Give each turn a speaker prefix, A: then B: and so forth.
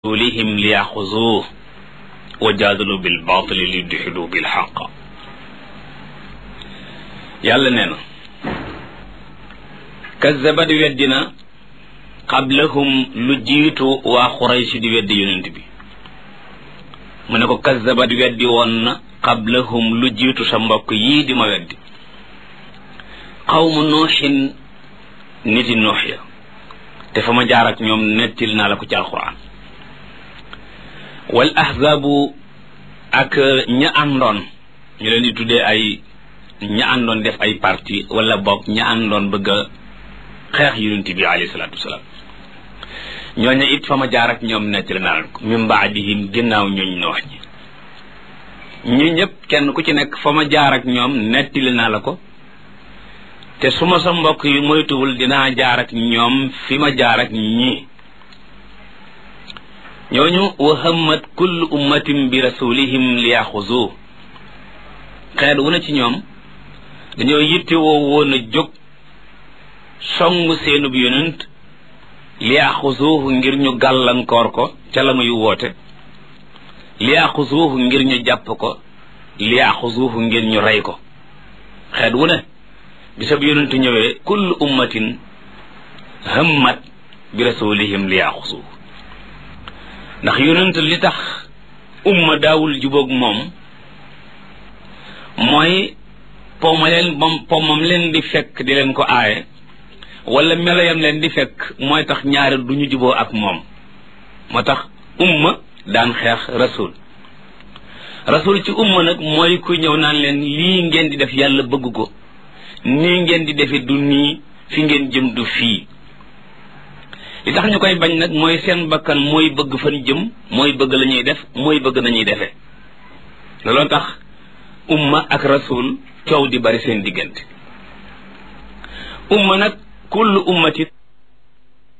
A: rasulihim liyaxuzuuh wa jaadalu bil baatili li yudxidu bil xaq yàlla nee na kazzabat weddina qablahum lu jiitu waa xuraysi di weddi yonent bi mu ne ko kazzabat weddi woon na qablahum lu jiitu sa mbokk yii di ma weddi xawmu nuuxin niti nuux ya te fa ma jaar ak ñoom nettil naa la ko ci alquran wal ahzaabu ak ña àndoon ñu leen di tuddee ay ña àndoon def ay parti wala boog ña àndoon bëgg a xeex yonent bi alayhi salaatu wasalaam ñooñu it fa ma jaar ak ñoom nettali naa leen ko min baadihim ginnaaw ñooñ noox ñi ñi ñëpp kenn ku ci nekk fa ma jaar ak ñoom nettali naa la ko te su ma sa mbokk yi moytuwul dinaa jaar ak ñoom fi ma jaar ak ñii ñooñu wa hammat kullu ummatin bi rasulihim liyaxuzu xeet wu na ci ñoom dañoo yittewoo woon a jóg song seenub yonent liyaxuzuhu ngir ñu gàllankoor ko ca la muy woote liyaxuzuhu ngir ñu jàpp ko liyaxuzuhu ngir ñu rey ko xeet wu ne bisab yonent ñëwee kullu ummatin hammat bi rasulihim liyaxuzuhu ndax yonent li tax umma daawul jubóog moom mooy poma leen bam pomam leen di fekk di leen ko aaye wala meloyam leen di fekk mooy tax ñaari du ñu juboo ak moom moo tax umma daan xeex rasul rasul ci umma nag mooy ku ñëw naan leen lii ngeen di def yàlla bëgg ko nii ngeen di defe du nii fi ngeen jëm du fii li tax ñu koy bañ nag mooy seen bakkan mooy bëgg fan jëm mooy bëgg la ñuy def mooy bëgg nañuy defee looloo tax umma ak rasul coow di bari seen diggante umma nag kullu ummati